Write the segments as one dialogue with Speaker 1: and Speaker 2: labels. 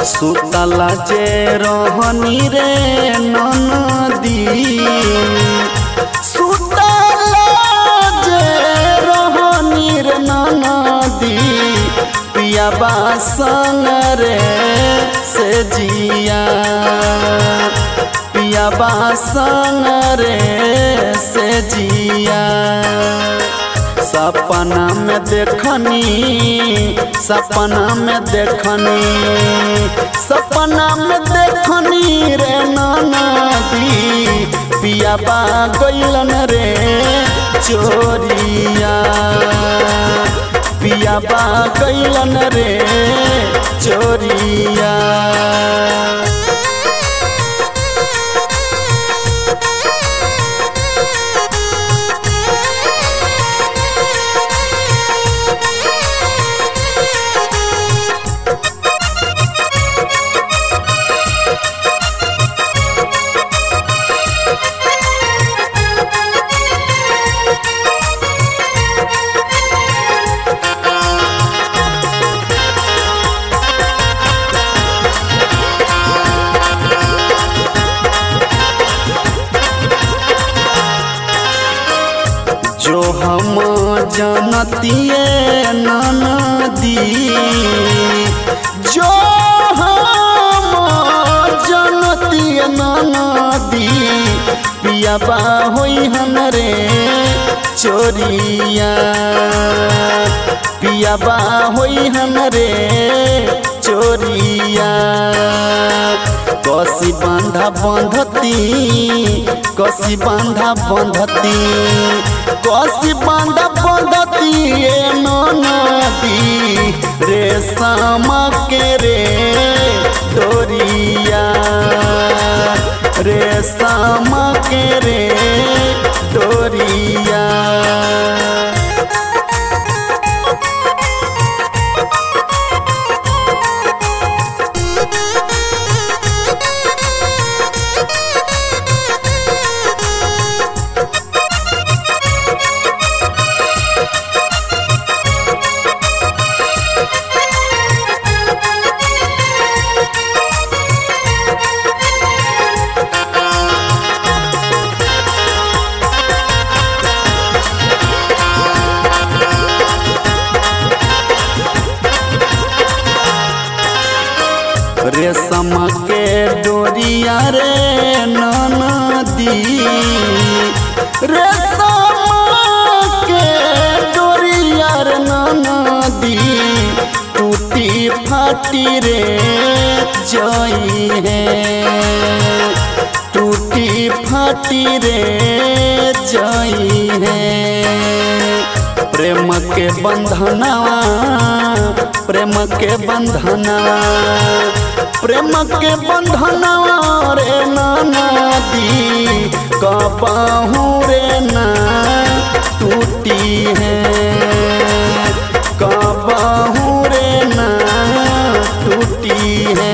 Speaker 1: सुतला जे रहनी रे ननदी सुतला जे रहनी रे ननदी पिया संग रे से जिया पिया संग रे से जिया सपना में देखनी सपना में देखनी सपना में देखनी रे नदी पिया बा गैलन रे चोरिया पिया बा गैलन रे चोरिया जो हम जानतिए ननदी जो हम जानतिए ननदी पियाबा होई हन रे चोरिया पियाबा होई हन रे चोरिया कसी बांधा बंधती कसी बांधा बंधती कसी बांधा बंधती ए नदी रे सामा के रे डोरिया रे सामा के रे डोरिया रेशम के डोरिया रे ननदी रेशम के डोरिया रे ननदी टूटी फाटी रे जई है टूटी फाटी रे जई है प्रेम के बंधनवा प्रेम के बंधनवा प्रेम के बंधनवा रे नदी कबाहू रे ना टूटी है कबाहू रे ना टूटी है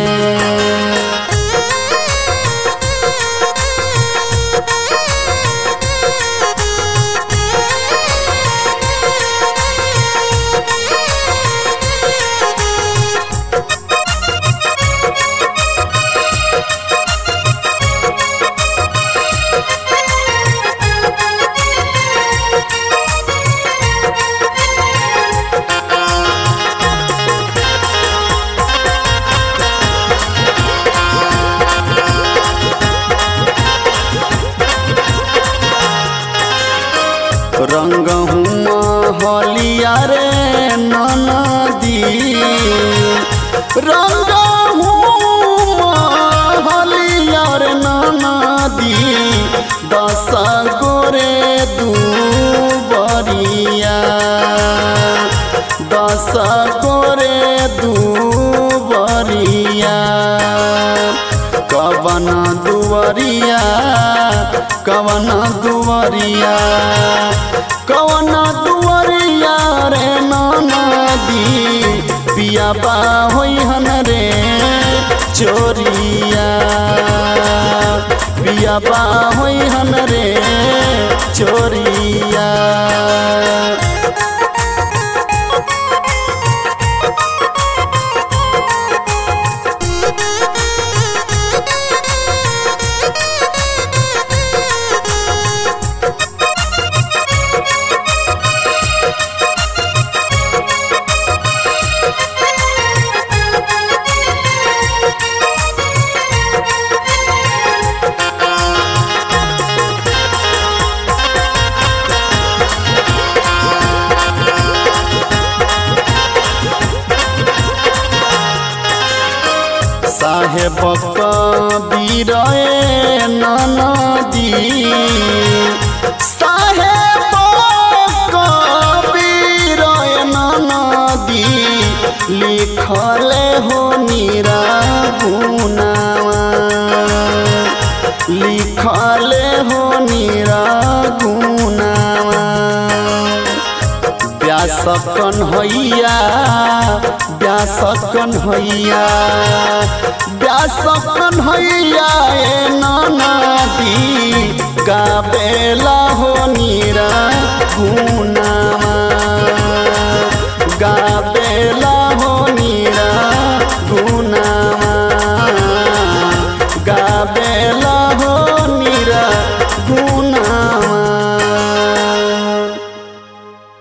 Speaker 1: रंग हलिया रे ननदी रंग हलिया रे ननदी दस गोरे दू बरिया दस गोरे दू बरिया कवन दुवरिया कवन दुवरिया कवन दुवरिया रे नदी पिया बा होई हन रे चोरिया पिया बा होई हन रे चोरिया साहेब कबीर नदी साहेब कबीर नदी लिखले हो नीरा गुनावा लिखले हो नीरा गुनावा व्यास कन्हैया व्यास कन्हैया व्यास कन्हैया ए नदी गाबेला हो नीरा गुनावा गाबेला